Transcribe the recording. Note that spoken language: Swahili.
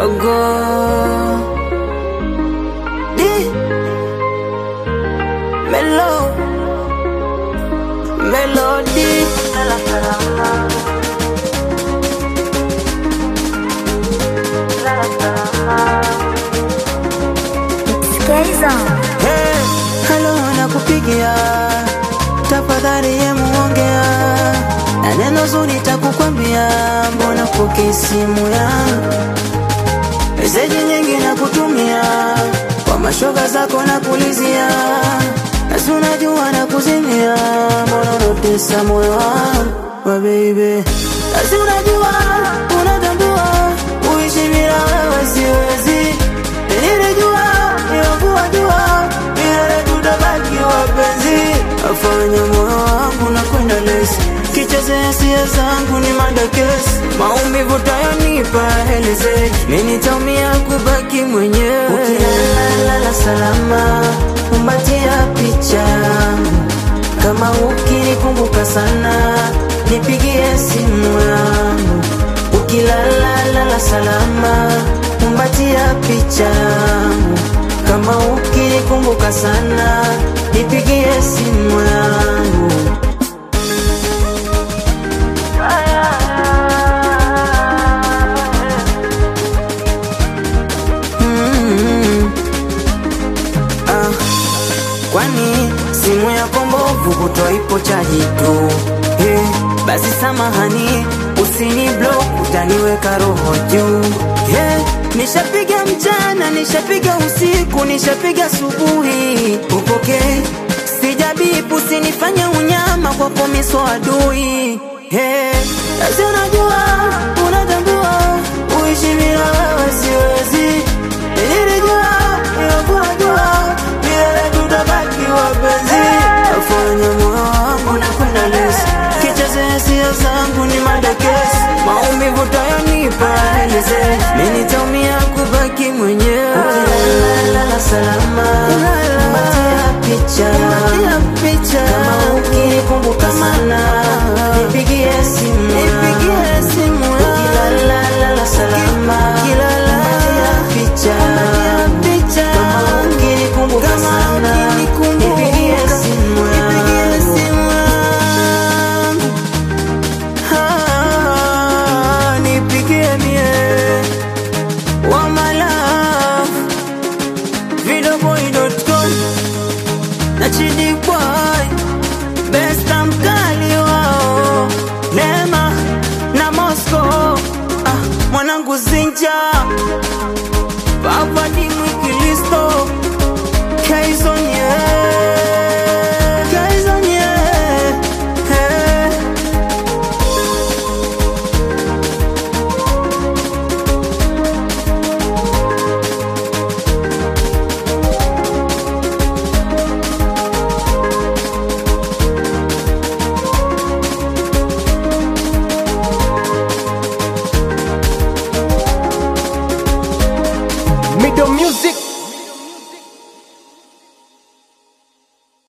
dogo Di Melo Melody Lala salama Lala salama Hey, halo nakupigia, tafadhali ye muongea, na neno zuri takukwambia, mbona pokea simu yangu, meseji nyingi nakutumia, kwa mashoga zako nakulizia, nasi unajua nakuzimia, mbona unatesa moyo wangu wa baby, nasi unajua unatambua, uishi bila wewe siwezi, nilijua niwakuwa jua milele tutabaki wapenzi, afanya moyo wangu na kwenda lesi, kicheze hisia zangu ni madakesi, maumivu tayonipa helezeki, mimi nitaumia kubaki mwenyewe. Ukilala salama, kumbatia picha yangu, kama ukinikumbuka sana, nipigie simu yangu. Ukilala lala salama, kumbatia picha yangu, kama ukinikumbuka sana, nipigie simu yangu. Mm. Ah, kwani simu yako mbovu kutwa ipo chaji tu hey, basi samahani usini block utaniweka roho juu hey, nishapiga mchana nishapiga usiku nishapiga asubuhi upokee sijabipu usinifanye unyama kwa komiso adui hey, basi unajua unatambua uishi bila wewe siwezi nilijua nilokuwa jua milele tutabaki wapenzi afanya moyo wangu na kwenda lesi kicheze hisia zangu ni madakesi maumivu tayonipa eleze mi nitaumia kubaki mwenyewe ukilala salama kumbatia picha